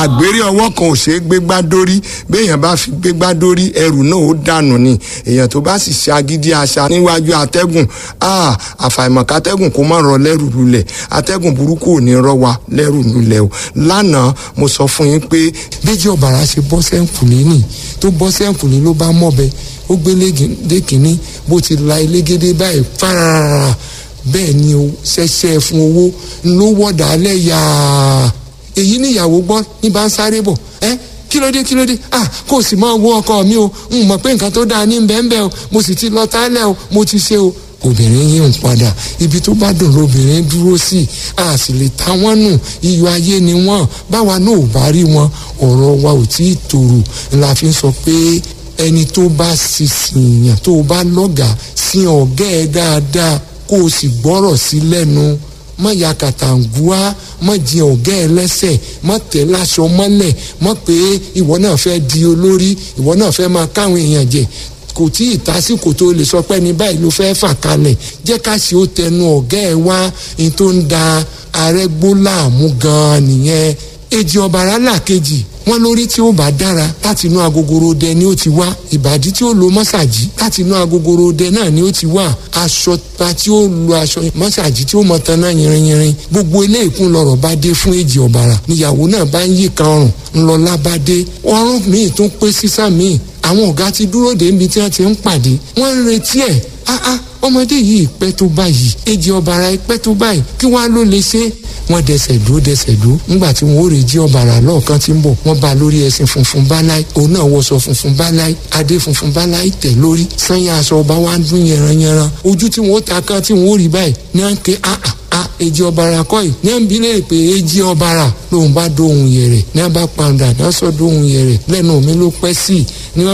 àgbèrè ọwọ́ kan ò ṣe é gbégbá dórí béèyàn bá fi gbégbá dórí ẹrù náà ó dànù ni èèyàn tó bá sì ṣe agídí àṣà níwájú atẹ́gùn àfàìmọ̀ kátẹ́gùn kó má rọ lẹ́rù lulẹ̀ atẹ́gùn burúkú ò ní rọ wa lẹ́rù lulẹ̀ o lánàá mo sọ fún yín pé bíjì ọ̀bàrà ṣe bọ́ sẹ́ǹkùlé nì tó bọ́ sẹ́ǹkùlé ló bá mọ̀bẹ ó gbé lé kínní bó ti la elégédé báyìí fárárá bẹ́ẹ̀ ni o ṣẹ̀ṣẹ̀ fún owó ló wọ̀dà alẹ́ yàá èyí níyàwó gbọ́ ní bá ń sáré bọ̀ ẹ́ kí ló dé kí ló dé ah kò sì máa wo ọkọ mi o n mọ̀ pé nǹkan tó dáa ní bẹ́ẹ̀nbẹ́ẹ̀ o mo sì ti lọ tálẹ̀ o mo ti ṣe o obìnrin yìí ń padà ibi tó bá dùn lóbìnrin dúró sí a sì lè ta wọ́n nù iyọ̀ ayé ni wọ́n báwa náà ò bá rí wọn ọ̀rọ̀ wa ò tí ì tòrò la fi ń sọ pé ẹni tó bá sísìn yàn tó bá lọ́gàá sí ọ̀gá ẹ̀ dáadáa kó o sì gbọ́rọ̀ sí lẹ́nu má ya kàtàǹgùá má jẹ ọ̀gá ẹ lẹ́sẹ̀ má tẹ̀ láṣọ mọ́lẹ̀ má pé ìwọ náà fẹ́ di olórí ìwọ náà fẹ́ máa káwọn èèyàn jẹ kò tí ì tásìkò tó lè sọ pé ní báyìí ló fẹ́ fà kalẹ̀ jẹ́ ká ṣe ó tẹnu ọ̀gá ẹ wá ní tó ń da arẹ́gbó láàmú gan-an nìyẹn èjì ọ̀bàrà làkejì wọn lórí tí ó bá dára láti inú agogoro dẹ ni ó ti wá ìbàdí tí ó lo mọ́sàgì láti inú agogoro dẹ náà ni ó ti wá aṣọ ta tí ó lo aṣọ mọ́sàgì tí ó mọ taná yìnrìnyìnrìn gbogbo ilé ìkún lọ́rọ̀ bá dé fún èjì ọ̀bàrà níyàwó náà bá ń yí kan ọrùn ńlọlá bá dé ọrùn míì tún pé sísá míì àwọn ọ̀gá ti dúró dé ibi tí wọ́n ti ń pàdé wọ́n ń retí ẹ̀ áá ọmọdé yìí pẹ́ tó báyìí èjì ọ̀bàrà pẹ́ tó báyìí kí wọ́n á ló lè ṣe wọ́n dẹsẹ̀ dúró dẹsẹ̀ dúró ńgbà tí wọ́n ó rè jí ọ̀bàrà lọ́ọ̀kan tí ń bọ̀ wọ́n bá lórí ẹṣin funfun báláì òun náà wọṣọ funfun báláì adé funfun báláì tẹ̀ lórí sanya aṣọ ọba wa ń dún yẹranyẹran ojú tí wọ́n ó ta kan tí wọ́n ó rí báyìí ní à ń ké áà a èjì ọ̀bàrà kọ́ yìí ní à ń bi léèrè pé èjì ọ̀bàrà lòun bá dóhun yẹ̀rẹ̀ ní à bá pàǹdà ní à sọ dóhun yẹ̀rẹ̀ lẹ́nu mi ló pẹ́ sí